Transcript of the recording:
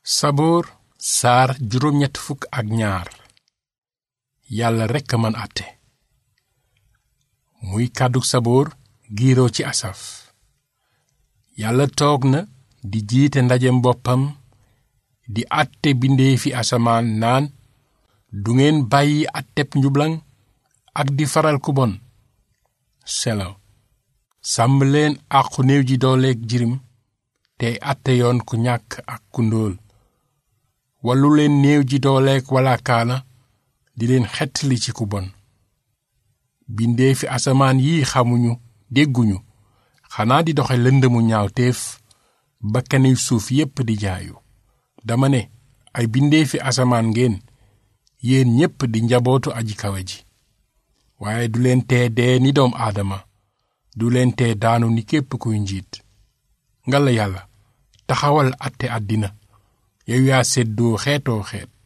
saboor saar juróom ñett fukk ak ñaar yàlla rekk man àtte muy kàddug saboor giiroo ci asaf yàlla toog na di jiite ndajem boppam di àtte bindeefi asamaan naan du ngeen bàyyi àtteb njublaŋ ak di faral ku bon selaw sàmm leen àqu néew ji dooleeg jirim tey àtte yoon ku ñàkk ak ku ndóol wallu leen néew ji dooleeg walaakaana di leen xettali ci ku bon bindeefi asamaan yi xamuñu dégguñu xanaa di doxe lëndëmu ñaawteef bakkani suuf yépp di jaayu dama ne ay bindeefi asamaan ngeen yéen ñépp di njabootu aji kawe ji waaye du leen tee dee ni doom aadama du leen tee daanu ni képp kuy njiit ngala yàlla taxawal àtte àddina yow yaa seddoo xeetoo xeet